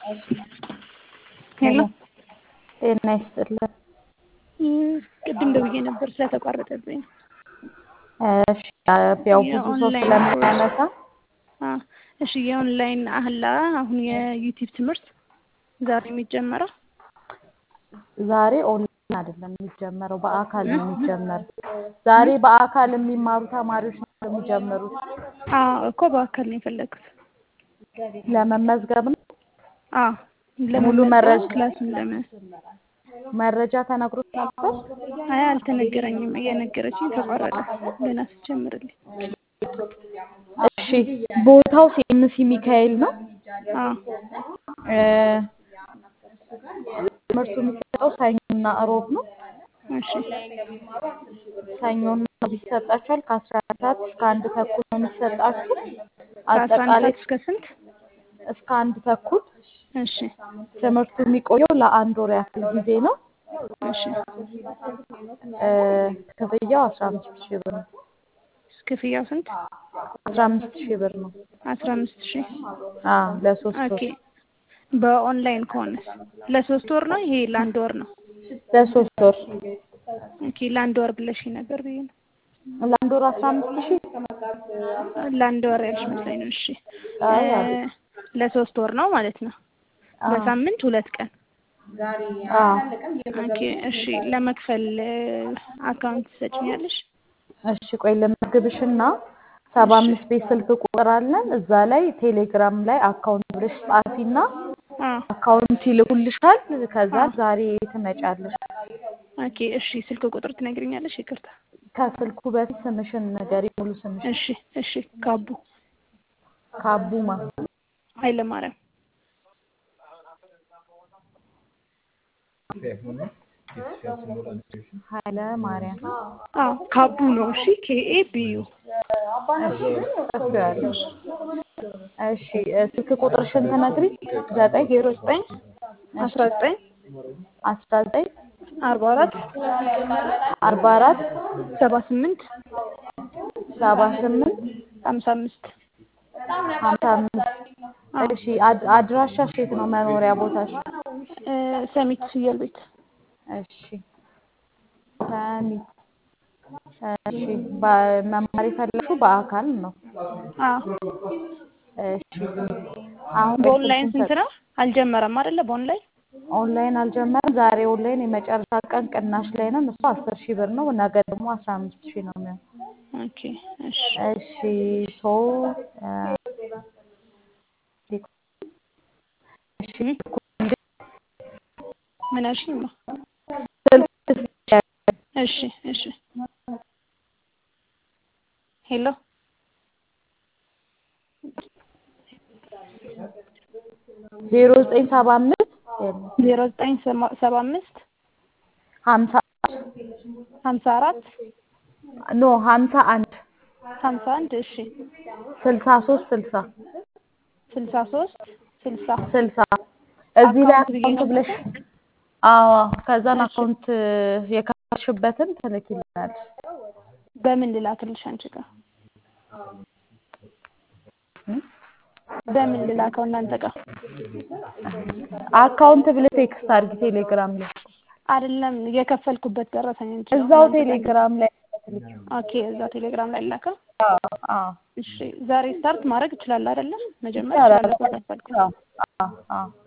ሄሎ ጤና ይስጥልን። ቅድም ደውዬ ነበር ስለተቋረጠብኝ። እሺ ያው ብዙ ሰው የኦንላይን ስለማያነሳ አ እሺ የኦንላይን አህላ አሁን የዩቲዩብ ትምህርት ዛሬ የሚጀመረው ዛሬ ኦንላይን አይደለም የሚጀመረው፣ በአካል ነው የሚጀመረው። ዛሬ በአካል የሚማሩ ተማሪዎች ነው የሚጀምሩት። አ እኮ በአካል ነው የፈለግኩት። ለመመዝገብ ነው። አ ሙሉ ለመመዝገብ መረጃ ክላሱን ለመ መረጃ ተነግሮት ነበር። አይ አልተነገረኝም። እየነገረችኝ ተቋረጠ። ገና ስትጀምርልኝ እሺ ቦታው ሴምሲ ሚካኤል ነው። አ እ ትምህርቱ የሚሰጠው ሰኞና እሮብ ነው። እሺ ሰኞና እሮብ ይሰጣችኋል። ከአስራ አንድ ሰዓት እስከ አንድ ተኩል ነው የሚሰጣችሁ። ከአስራ አንድ አጠቃላይ ሰዓት እስከ ስንት? እስከ አንድ ተኩል እሺ ትምህርቱ የሚቆየው ለአንድ ወር ያክል ጊዜ ነው። እሺ እ ክፍያው አስራ አምስት ሺህ ብር ነው። ክፍያው ስንት? አስራ አምስት ሺህ ብር ነው። አስራ አምስት ሺህ አዎ ለሶስት ኦኬ። ወር በኦንላይን ከሆነስ ለሶስት ወር ነው? ይሄ ለአንድ ወር ነው? ለሶስት ወር ኦኬ ለአንድ ወር ብለሽኝ ነበር ብዬ ነው። ለአንድ ወር አስራ አምስት ሺህ ለአንድ ወር ያልሽ መስሎኝ ነው። እሺ አይ እ አይደለም። ለሶስት ወር ነው ማለት ነው። አዎ በሳምንት ሁለት ቀን። አዎ ኦኬ እሺ ለመክፈል አካውንት ትሰጭኛለሽ? እሺ ቆይ ልመዝግብሽና ሰባ እሺ አምስት ቤት ስልክ ቁጥር አለን። እዛ ላይ ቴሌግራም ላይ አካውንት ብለሽ ጻፊና አ አካውንት ይልኩልሻል። ከዛ አ ዛሬ ትመጫለሽ። ኦኬ እሺ ስልክ ቁጥር ትነግሪኛለሽ? ይቅርታ። ከስልኩ በፊት ስምሽን ንገሪ፣ ሙሉ ስምሽን። እሺ እሺ ካቡ ካቡማ ኃይለማርያም ኃይለ ማርያም። አዎ ካቡ ነው። እሺ ኬኤ ቢዩ እሺ ጽፌዋለሁ። እሺ እ ስልክ ቁጥርሽን ትነግሪ። ዘጠኝ ዜሮ ዘጠኝ እሺ አስራ ዘጠኝ አስራ ዘጠኝ አርባ አራት አርባ አራት ሰባ ስምንት ሰባ ስምንት ሀምሳ አምስት ሀምሳ አምስት አዎ እሺ አድ- አድራሻሽ የት ነው? መኖሪያ ቦታሽ? እ ሰሚት ፍየል ቤት እሺ ሰሚት። እሺ በ- መማር የፈለግሽው በአካል ነው? አዎ እሺ አሁን በኦንላይን ስልኩን ስንት ነው? አልጀመረም አይደለ? በኦንላይን ኦንላይን አልጀመረም። ዛሬ ኦንላይን የመጨረሻ ቀን ቅናሽ ላይ ነን። እሱ አስር ሺህ ብር ነው። ነገ ደግሞ አስራ አምስት ሺህ ነው የሚሆነው። ኦኬ እሺ እሺ ሶ እ እሺ እ ምን አልሽኝ? ስልክ እሺ እሺ ሄሎ ዜሮ ዘጠኝ ሰባ አምስት ዜሮ ዘጠኝ ሰማ- ሰባ አምስት ሀምሳ ሀምሳ አራት ኖ ሀምሳ አንድ ሀምሳ አንድ እሺ ስልሳ ሶስት ስልሳ ስልሳ ሶስት ስልሳ ስልሳ እዚህ ላይ አካውንት ብዬ አካውንት ነው ብለሽ አዎ ከዛን እሺ አካውንት የከፈትሽበትን ትልኪልናለሽ። በምን ልላክልሽ አንቺ ጋር እ? በምን ልላከው እናንተ ጋር አካውንት ብለሽ ቴክስት አድርጊ ቴሌግራም ላይ አይደለም የከፈልኩበት ደረሰኝ እንጂ እዛው እናንተ ጋር ቴሌግራም ላይ ትልኪው። ኦኬ እዛ ቴሌግራም ላይ ላከ አዎ አዎ እሺ ዛሬ ስታርት ማድረግ እችላለሁ አይደለም መጀመር ይቻላል። እችላለሁ ከከፈልኩ አዎ አዎ አዎ